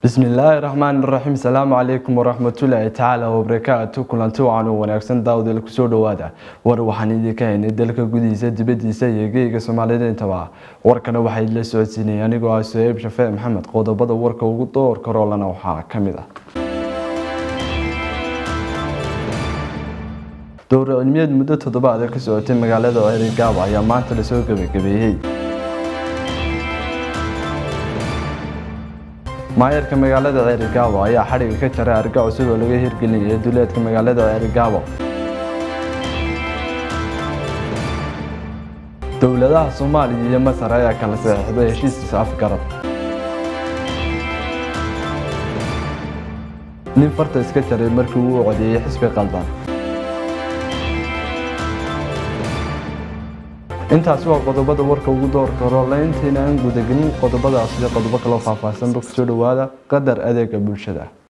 bismillaahi raxmaani raxiim salaamu calaykum waraxmatullaahi tacaala wabarakaatu kulanti wacan u wanaagsan daawdeel kusoo dhawaada war waxaan idinka haynay dalka gudihiisa dibadiisa iyo geega soomaalida intaba warkana waxaa idila socodsiinaya anigoo ah soheeb shafee maxamed qodobada warka ugu doorka roolana waxaa ka mid ah dowra cilmiyeed muddo toddobaada ka socotay magaalada ceerigaaba ayaa maanta lasoo gebagabeeyey maayarka magaalada ceerigaabo ayaa xadhiga ka jaray arga cusub oo laga hirgelinaya duleedka magaalada ceerigaabo dowladaha soomaaliya iyo masar ayaa kala saxiixday heshiiskiisa afgarad nin farta iska jaray markii uu codeeyey xisbi qaldan intaasi waa qodobada warka ugu doorka roole intayna aan gudagelin qodobadaas iyo qodobo kaloo faahfaahsanba kusoo dhawaada qadar adeega bulshada